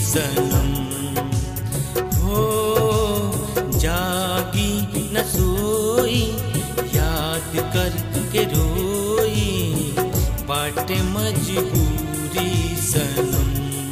सनम हो जागी न सोई याद कर के रोई बाटे मजबूरी सनम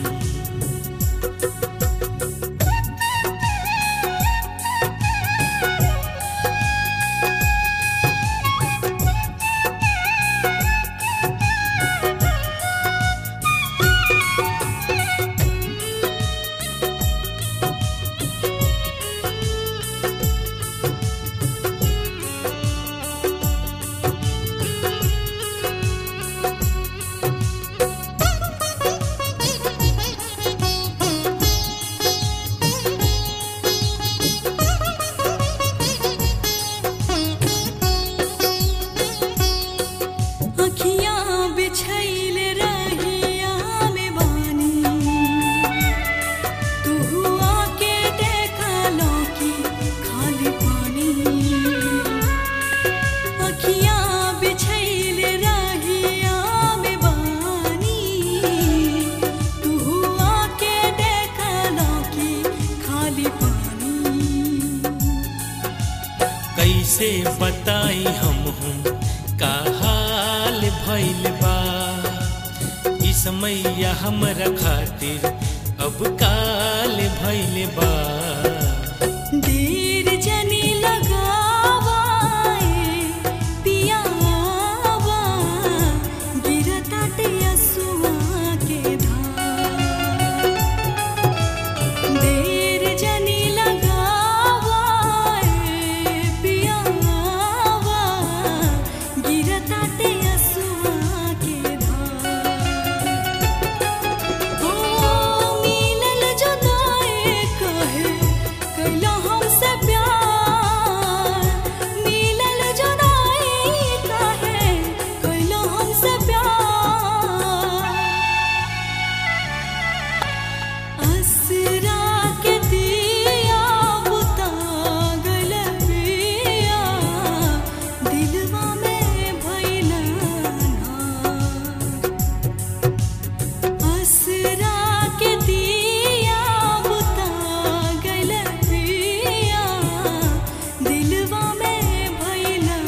अखियाँ बिछैल रहिया में बानी तू आके देखा लौकी खाली पानी अखियाँ बिछैल रहिया में बानी तू आके देखा लौकी खाली पानी कैसे बताई हम हूँ का हाल भइल बा ई समैया हमरा खातिर अब काल भइल बा देर जनी लगावाए पियावा गिरताटे असुआ के धार देर जनी लगावाए पियावा गिरताटे असुआ के धार ओ मिलल जुदाई कहे कैला हमसे प्यार मिलल जुदाई कहे कैला हमसे प्यार असरा के दिया बुता गल पिया दिलवा में भइला ना असरा के दिया बुता गल पिया दिलवा में भइला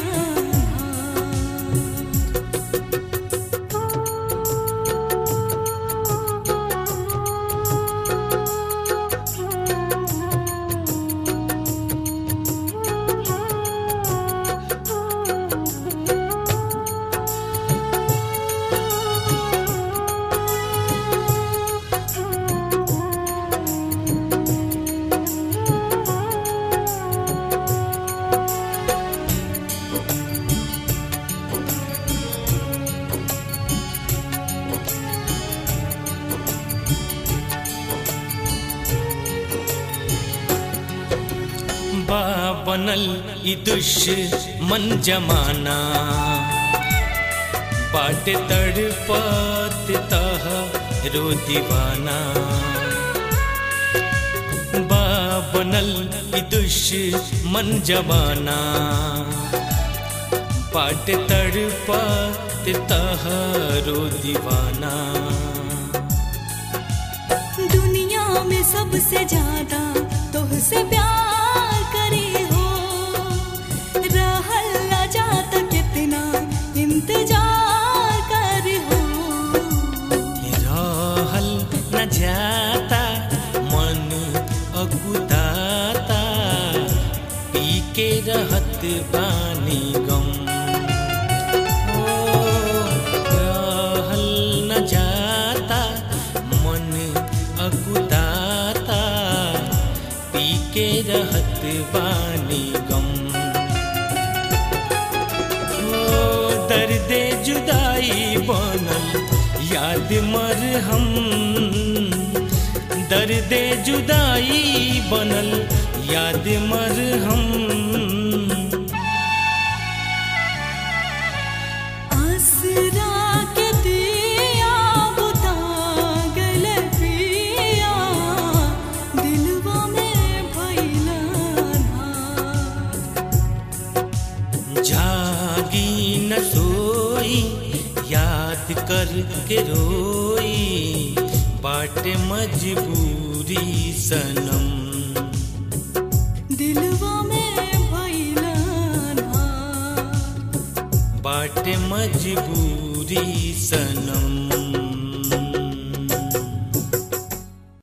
बा बनल ई दुश्मन जमाना बाटे तड़पत तह रो दीवाना बा बनल ई दुश्मन जमाना बाटे तड़पत तह रो दीवाना दुनिया में सबसे ज्यादा तोहसे प्यार करे हो रहल ना जाता कितना इंतजार कर हो रहल न जाता मन अकुदाता पी के रहत बानी गम ओ, रहल न जाता मन अकुदाता पी के रहत बानी गम ओ दर्द जुदाई बनल याद मर हम दर्द जुदाई बनल याद मर हम आसरा के दिया बुता गल पिया दिलवा में भइला ना जागी न सोई याद कर के रोई बाटे मजबूरी सनम दिलवा में भैला ना बाटे मजबूरी सनम